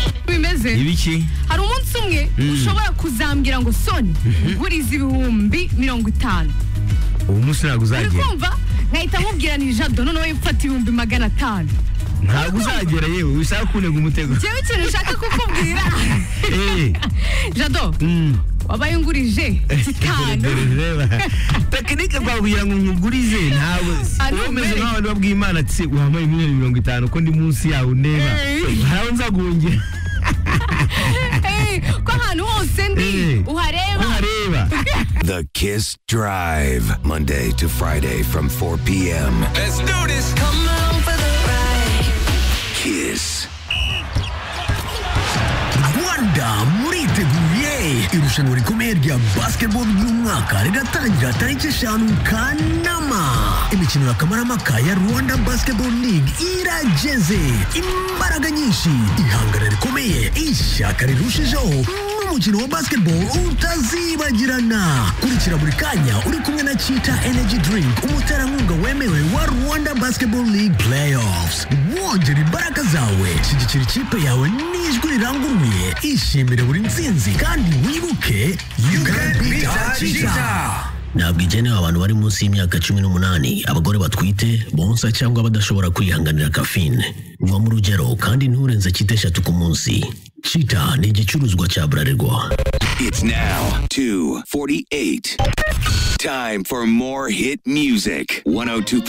yakoze ibiki hari umunsi umwe ushobora kuzambwira ngo soni nguriza ibihumbi mirongo itanu uwo munsi uri ntabwo uzagera kumva nkahita mubwira ni jado noneho mfata ibihumbi magana atanu ntabwo uzagera yewe bisaba kunega umutego njyewe ikintu nshaka kukubwira Eh, jado mm. wabaye ungurije Dore, kitanu dore, reba tekinike twabwira ngo nyugurize ntabwo Ari uwo umeze umwere. nk'aho wari wabwiye imana ati "Se, wampaye miliyoni mirongo itanu ko ndi munsi yawe ndeba Eh. haraho nzaguhungira Eh, ko ahantu hose ndi Eh. uhareba ntareba The Kiss Drive, Monday to Friday from 4 p.m. Let's do this. Come on for the ride. Kiss. rwanda muriteguye irushanwa rikomeye rya basketball ry'umwaka riratangira tariki eshanu kanama imikino ya kamaramaka ya rwanda basketball league irageze imbaraga nyinshi ihangana rikomeye ishyaka rirushijeho n'umukino wa basketball utazibagirana kurikira buri kanya uri kumwe na chita energy drink umuterankunga wemewe wa rwanda basketball league playoffs wongera imbaraga zawe shyigikira ikipe yawe n'ijwi riranguruye ishimire buri nsinzi kandi wibuke you can beat our cheetah ntabwo igenewe abantu bari munsi y'imyaka cumi n'umunani abagore batwite bonsa cyangwa badashobora kwihanganira kafine nywa mu rugero kandi nturenze chita eshatu ku munsi chita ni igicuruzwa cya bralirwa It's now 2:48. Time for more hit music. 102.9